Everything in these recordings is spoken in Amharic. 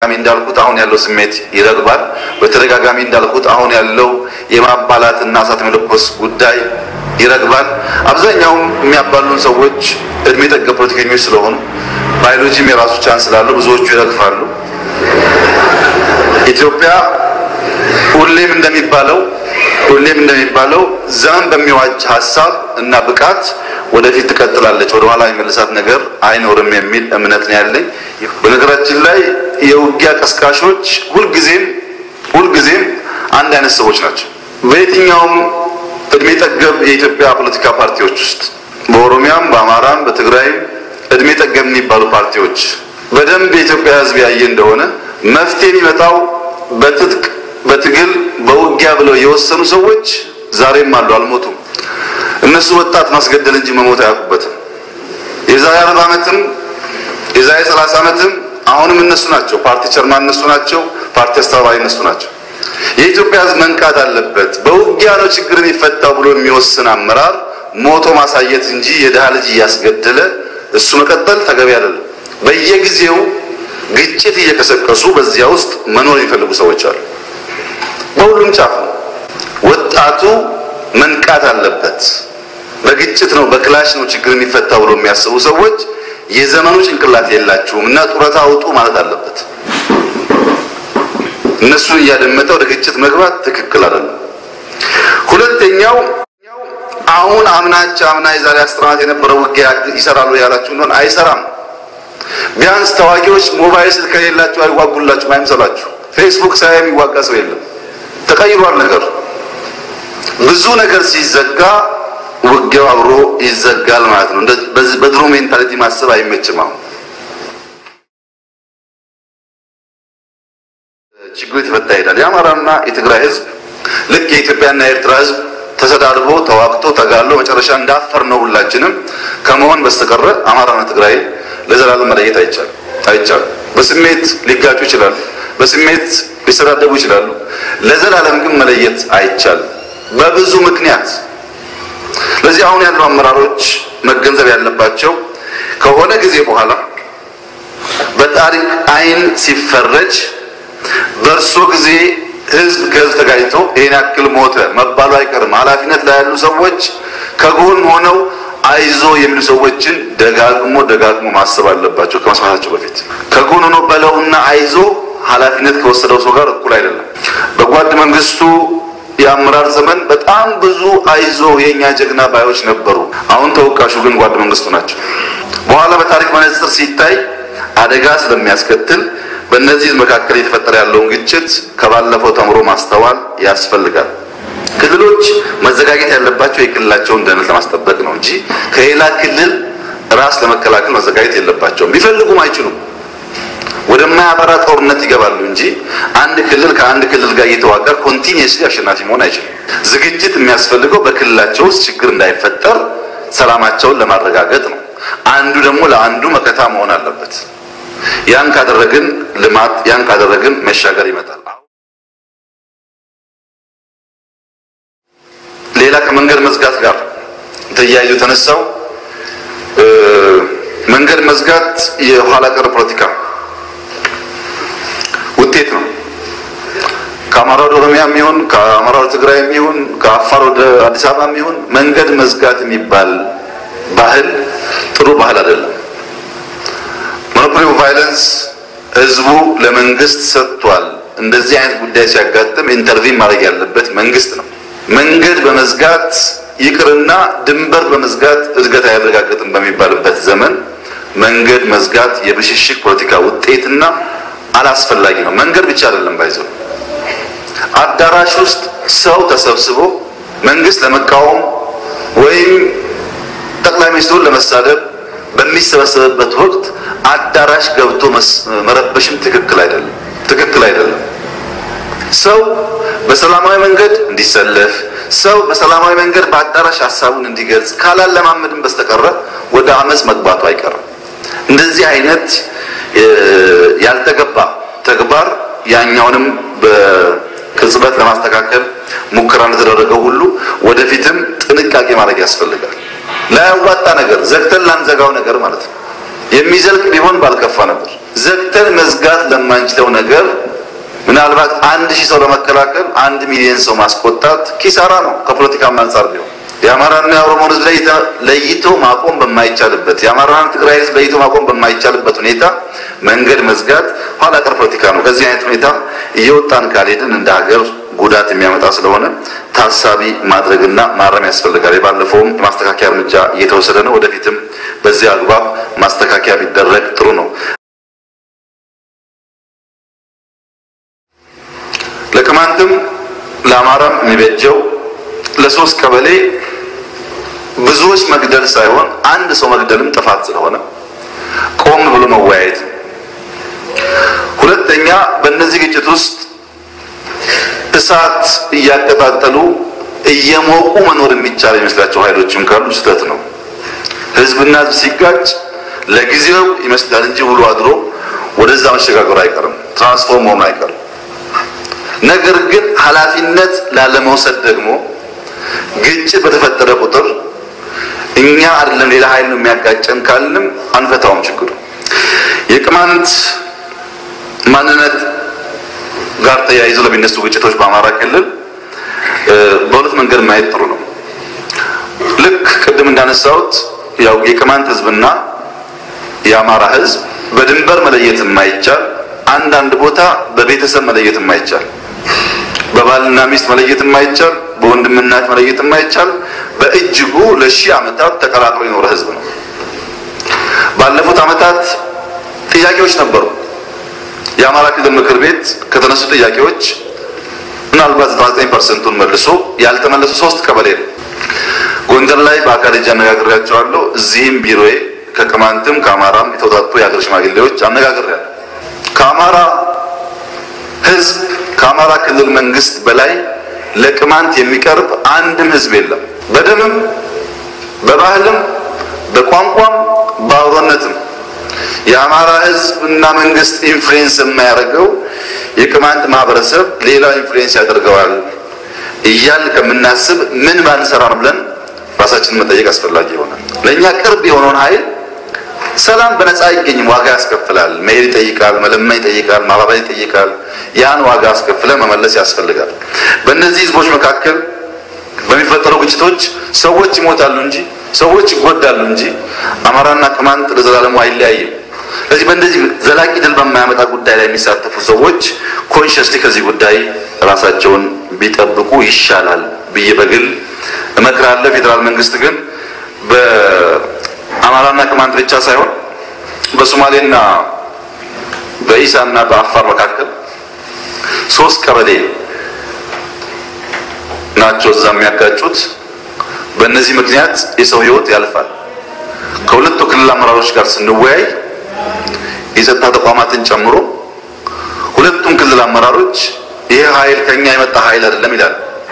እንዳልኩት አሁን ያለው ስሜት ይረግባል። በተደጋጋሚ እንዳልኩት አሁን ያለው የማባላትና እሳት መለኮስ ጉዳይ ይረግባል። አብዛኛውም የሚያባሉን ሰዎች እድሜ ጠገብ ፖለቲከኞች ስለሆኑ ባዮሎጂም የራሱ ቻንስ ስላለው ብዙዎቹ ይረግፋሉ። ኢትዮጵያ ሁሌም እንደሚባለው ሁሌም እንደሚባለው ዘመን በሚዋጅ ሀሳብ እና ብቃት ወደፊት ትቀጥላለች። ወደ ኋላ የሚመልሳት ነገር አይኖርም የሚል እምነት ነው ያለኝ። በነገራችን ላይ የውጊያ ቀስቃሾች ሁልጊዜም ሁልጊዜም አንድ አይነት ሰዎች ናቸው። በየትኛውም እድሜ ጠገብ የኢትዮጵያ ፖለቲካ ፓርቲዎች ውስጥ በኦሮሚያም፣ በአማራም፣ በትግራይም እድሜ ጠገብ የሚባሉ ፓርቲዎች በደንብ የኢትዮጵያ ሕዝብ ያየ እንደሆነ መፍትሄ የሚመጣው በትጥቅ በትግል በውጊያ ብለው የወሰኑ ሰዎች ዛሬም አሉ፣ አልሞቱም። እነሱ ወጣት ማስገደል እንጂ መሞት አያውቁበትም። የዛሬ አርባ ዓመትም የዛሬ ሰላሳ ዓመትም አሁንም እነሱ ናቸው። ፓርቲ ቸርማን እነሱ ናቸው። ፓርቲ አስተባባሪ እነሱ ናቸው። የኢትዮጵያ ሕዝብ መንቃት አለበት። በውጊያ ነው ችግር የሚፈታው ብሎ የሚወስን አመራር ሞቶ ማሳየት እንጂ የድሃ ልጅ እያስገደለ እሱ መቀጠል ተገቢ አይደለም። በየጊዜው ግጭት እየቀሰቀሱ በዚያ ውስጥ መኖር የሚፈልጉ ሰዎች አሉ። በሁሉም ጫፍ ነው። ወጣቱ መንቃት አለበት። በግጭት ነው በክላሽ ነው ችግር የሚፈታው ብሎ የሚያስቡ ሰዎች የዘመኑ ጭንቅላት የላችሁም እና ጡረታ አውጡ ማለት አለበት። እነሱን እያደመጠ ወደ ግጭት መግባት ትክክል አይደለም። ሁለተኛው አሁን አምናቸው አምና የዛሬ አስር ዓመት የነበረው ውጊያ ይሰራሉ ያላችሁ እንደሆነ አይሰራም። ቢያንስ ተዋጊዎች ሞባይል ስልክ ከሌላችሁ አይዋጉላችሁም፣ አይምሰላችሁ። ፌስቡክ ሳይ የሚዋጋ ሰው የለም። ተቀይሯል ነገር ብዙ ነገር ሲዘጋ ውጊያው አብሮ ይዘጋል ማለት ነው። በድሮ ሜንታሊቲ ማሰብ አይመችም። አሁን ችግሩ የተፈታ ይሄዳል። የአማራና የትግራይ ህዝብ ልክ የኢትዮጵያና የኤርትራ ህዝብ ተሰዳድቦ ተዋግቶ ተጋሎ መጨረሻ እንዳፈር ነው ሁላችንም ከመሆን በስተቀረ አማራና ትግራይ ለዘላለም መለየት አይቻልም አይቻልም። በስሜት ሊጋጩ ይችላሉ። በስሜት ሊሰዳደቡ ይችላሉ። ለዘላለም ግን መለየት አይቻልም በብዙ ምክንያት። ስለዚህ አሁን ያሉ አመራሮች መገንዘብ ያለባቸው ከሆነ ጊዜ በኋላ በታሪክ አይን ሲፈረጅ በእርሶ ጊዜ ህዝብ ከህዝብ ተጋጭቶ ይሄን ያክል ሞተ መባሉ አይቀርም። ኃላፊነት ላይ ያሉ ሰዎች ከጎን ሆነው አይዞ የሚሉ ሰዎችን ደጋግሞ ደጋግሞ ማሰብ አለባቸው ከመስማታቸው በፊት። ከጎን ሆኖ በለውና አይዞ ኃላፊነት ከወሰደው ሰው ጋር እኩል አይደለም። በጓድ መንግስቱ የአመራር ዘመን በጣም ብዙ አይዞ የኛ ጀግና ባዮች ነበሩ። አሁን ተወቃሹ ግን ጓድ መንግስቱ ናቸው። በኋላ በታሪክ መነጽር ሲታይ አደጋ ስለሚያስከትል በእነዚህ መካከል የተፈጠረ ያለውን ግጭት ከባለፈው ተምሮ ማስተዋል ያስፈልጋል። ክልሎች መዘጋጀት ያለባቸው የክልላቸውን ደህንነት ለማስጠበቅ ነው እንጂ ከሌላ ክልል ራስ ለመከላከል መዘጋጀት የለባቸውም። ቢፈልጉም አይችሉም። ወደማያበራ ጦርነት ይገባሉ እንጂ አንድ ክልል ከአንድ ክልል ጋር እየተዋጋ ኮንቲኒየስሊ አሸናፊ መሆን አይችልም። ዝግጅት የሚያስፈልገው በክልላቸው ውስጥ ችግር እንዳይፈጠር ሰላማቸውን ለማረጋገጥ ነው። አንዱ ደግሞ ለአንዱ መከታ መሆን አለበት። ያን ካደረግን ልማት፣ ያን ካደረግን መሻገር ይመጣል። ሌላ ከመንገድ መዝጋት ጋር ተያይዞ የተነሳው መንገድ መዝጋት የኋላ ቀር ፖለቲካ ውጤት ነው። ከአማራ ወደ ኦሮሚያ የሚሆን ከአማራ ወደ ትግራይ የሚሆን ከአፋር ወደ አዲስ አበባ የሚሆን መንገድ መዝጋት የሚባል ባህል ጥሩ ባህል አይደለም። ሞኖፖሊ ቫይለንስ ህዝቡ ለመንግስት ሰጥቷል። እንደዚህ አይነት ጉዳይ ሲያጋጥም ኢንተርቪን ማድረግ ያለበት መንግስት ነው። መንገድ በመዝጋት ይቅርና ድንበር በመዝጋት እድገት አያረጋግጥም በሚባልበት ዘመን መንገድ መዝጋት የብሽሽቅ ፖለቲካ ውጤትና አላስፈላጊ ነው። መንገድ ብቻ አይደለም ባይዘው አዳራሽ ውስጥ ሰው ተሰብስቦ መንግስት ለመቃወም ወይም ጠቅላይ ሚኒስትሩን ለመሳደብ በሚሰበሰብበት ወቅት አዳራሽ ገብቶ መረበሽም ትክክል አይደለም፣ ትክክል አይደለም። ሰው በሰላማዊ መንገድ እንዲሰለፍ ሰው በሰላማዊ መንገድ በአዳራሽ ሀሳቡን እንዲገልጽ ካላለማመድን በስተቀረ ወደ አመፅ መግባቱ አይቀርም። እንደዚህ አይነት ያልተገባ ተግባር ያኛውንም በቅጽበት ለማስተካከል ሙከራ እንደተደረገው ሁሉ ወደፊትም ጥንቃቄ ማድረግ ያስፈልጋል። ላያዋጣ ነገር ዘግተን ላንዘጋው ነገር ማለት ነው። የሚዘልቅ ቢሆን ባልከፋ ነበር። ዘግተን መዝጋት ለማንችለው ነገር ምናልባት አንድ ሺህ ሰው ለመከላከል አንድ ሚሊዮን ሰው ማስቆጣት ኪሳራ ነው። ከፖለቲካም አንጻር ቢሆን የአማራና የኦሮሞን ህዝብ ለይቶ ማቆም በማይቻልበት የአማራና ትግራይ ህዝብ ለይቶ ማቆም በማይቻልበት ሁኔታ መንገድ መዝጋት ኋላ ቀር ፖለቲካ ነው። ከዚህ አይነት ሁኔታ እየወጣን ካልሄድን እንደ ሀገር ጉዳት የሚያመጣ ስለሆነ ታሳቢ ማድረግና ማረም ያስፈልጋል። የባለፈውም የማስተካከያ እርምጃ እየተወሰደ ነው። ወደፊትም በዚህ አግባብ ማስተካከያ ቢደረግ ጥሩ ነው። ለቅማንትም ለአማራም የሚበጀው ለሶስት ቀበሌ ብዙዎች መግደል ሳይሆን አንድ ሰው መግደልም ጥፋት ስለሆነ ቆም ብሎ መወያየት። ሁለተኛ በእነዚህ ግጭት ውስጥ እሳት እያቀጣጠሉ እየሞቁ መኖር የሚቻል የሚመስላቸው ኃይሎችም ካሉ ስህተት ነው። ህዝብና ህዝብ ሲጋጭ ለጊዜው ይመስላል እንጂ ውሎ አድሮ ወደዛ መሸጋገሩ አይቀርም፣ ትራንስፎርም መሆኑ አይቀርም። ነገር ግን ኃላፊነት ላለመውሰድ ደግሞ ግጭት በተፈጠረ ቁጥር እኛ አይደለም ሌላ ኃይል ነው የሚያጋጨን ካልንም አንፈታውም ችግሩ። የቅማንት ማንነት ጋር ተያይዞ ለሚነሱ ግጭቶች በአማራ ክልል በሁለት መንገድ ማየት ጥሩ ነው። ልክ ቅድም እንዳነሳሁት ያው የቅማንት ህዝብና የአማራ ህዝብ በድንበር መለየት የማይቻል አንዳንድ ቦታ በቤተሰብ መለየት የማይቻል በባልና ሚስት መለየት የማይቻል በወንድምናት መለየት የማይቻል በእጅጉ ለሺህ ዓመታት ተቀላቅሎ የኖረ ህዝብ ነው። ባለፉት ዓመታት ጥያቄዎች ነበሩ። የአማራ ክልል ምክር ቤት ከተነሱ ጥያቄዎች ምናልባት 99 ፐርሰንቱን መልሶ ያልተመለሱ ሶስት ቀበሌ ነው። ጎንደር ላይ በአካል እጅ አነጋግሬያቸዋለሁ። እዚህም ቢሮዬ ከቅማንትም ከአማራም የተውጣጡ የሀገር ሽማግሌዎች አነጋግሬያለሁ። ከአማራ ህዝብ ከአማራ ክልል መንግስት በላይ ለቅማንት የሚቀርብ አንድም ህዝብ የለም። በደምም በባህልም በቋንቋም በአብሮነትም የአማራ ህዝብ እና መንግስት ኢንፍሉዌንስ የማያደርገው የቅማንት ማህበረሰብ ሌላው ኢንፍሉዌንስ ያደርገዋል እያል ከምናስብ ምን ባንሰራ ነው ብለን ራሳችንን መጠየቅ አስፈላጊ ይሆናል። ለእኛ ቅርብ የሆነውን ኃይል ሰላም በነፃ አይገኝም፣ ዋጋ ያስከፍላል። መሄድ ይጠይቃል፣ መለመን ይጠይቃል፣ ማባበል ይጠይቃል። ያን ዋጋ አስከፍለ መመለስ ያስፈልጋል። በእነዚህ ህዝቦች መካከል በሚፈጠሩ ግጭቶች ሰዎች ይሞታሉ እንጂ ሰዎች ይጎዳሉ እንጂ አማራና ቅማንት ለዘላለሙ አይለያይም። ስለዚህ በእንደዚህ ዘላቂ ድል በማያመጣ ጉዳይ ላይ የሚሳተፉ ሰዎች ኮንሽስሊ ከዚህ ጉዳይ ራሳቸውን ቢጠብቁ ይሻላል ብዬ በግል እመክራለሁ። ፌዴራል መንግስት ግን በአማራና ቅማንት ብቻ ሳይሆን በሶማሌና በኢሳና በአፋር መካከል ሶስት ቀበሌ ናቸው እዛ የሚያጋጩት። በእነዚህ ምክንያት የሰው ህይወት ያልፋል። ከሁለቱ ክልል አመራሮች ጋር ስንወያይ የጸጥታ ተቋማትን ጨምሮ ሁለቱም ክልል አመራሮች ይሄ ኃይል ከኛ የመጣ ኃይል አይደለም ይላል።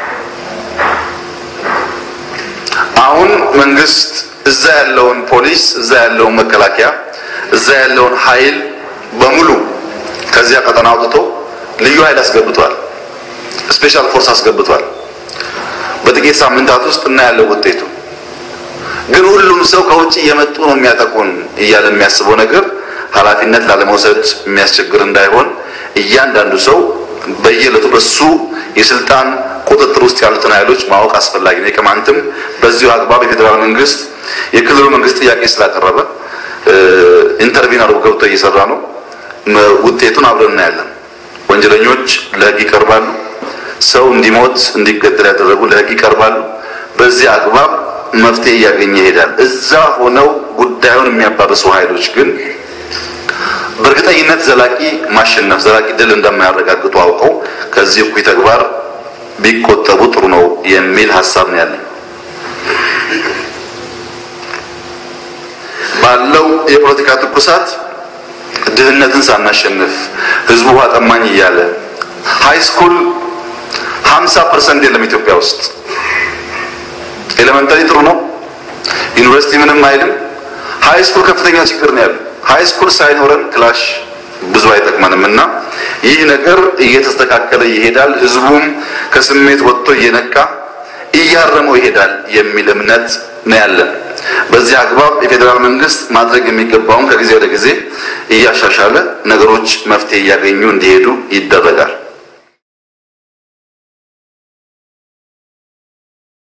አሁን መንግስት እዛ ያለውን ፖሊስ፣ እዛ ያለውን መከላከያ፣ እዛ ያለውን ኃይል በሙሉ ከዚያ ቀጠና አውጥቶ ልዩ ኃይል አስገብቷል። ስፔሻል ፎርስ አስገብቷል። በጥቂት ሳምንታት ውስጥ እናያለው ውጤቱ። ግን ሁሉም ሰው ከውጭ እየመጡ ነው የሚያጠቁን እያለ የሚያስበው ነገር ኃላፊነት ላለመውሰድ የሚያስቸግር እንዳይሆን እያንዳንዱ ሰው በየዕለቱ በሱ የስልጣን ቁጥጥር ውስጥ ያሉትን ኃይሎች ማወቅ አስፈላጊ ነው። የቅማንትም በዚሁ አግባብ የፌዴራል መንግስት የክልሉ መንግስት ጥያቄ ስላቀረበ ኢንተርቪን አድርጎ ገብቶ እየሰራ ነው። ውጤቱን አብረን እናያለን። ወንጀለኞች ለህግ ይቀርባሉ። ሰው እንዲሞት እንዲገደል ያደረጉ ለህግ ይቀርባሉ። በዚህ አግባብ መፍትሄ እያገኘ ይሄዳል። እዛ ሆነው ጉዳዩን የሚያባብሱ ኃይሎች ግን በእርግጠኝነት ዘላቂ ማሸነፍ ዘላቂ ድል እንደማያረጋግጡ አውቀው ከዚህ እኩይ ተግባር ቢቆጠቡ ጥሩ ነው የሚል ሀሳብ ነው ያለኝ። ባለው የፖለቲካ ትኩሳት ድህነትን ሳናሸንፍ ህዝቡ ውሃ ጠማኝ እያለ ሃይ ስኩል ሀምሳ ፐርሰንት የለም ኢትዮጵያ ውስጥ። ኤሌመንታሪ ጥሩ ነው፣ ዩኒቨርሲቲ ምንም አይልም። ሃይ ስኩል ከፍተኛ ችግር ነው ያለው። ሃይ ስኩል ሳይኖረን ክላሽ ብዙ አይጠቅመንም እና ይህ ነገር እየተስተካከለ ይሄዳል። ህዝቡም ከስሜት ወጥቶ እየነቃ እያረመው ይሄዳል የሚል እምነት ነው ያለን። በዚህ አግባብ የፌዴራል መንግስት ማድረግ የሚገባውን ከጊዜ ወደ ጊዜ እያሻሻለ ነገሮች መፍትሄ እያገኙ እንዲሄዱ ይደረጋል።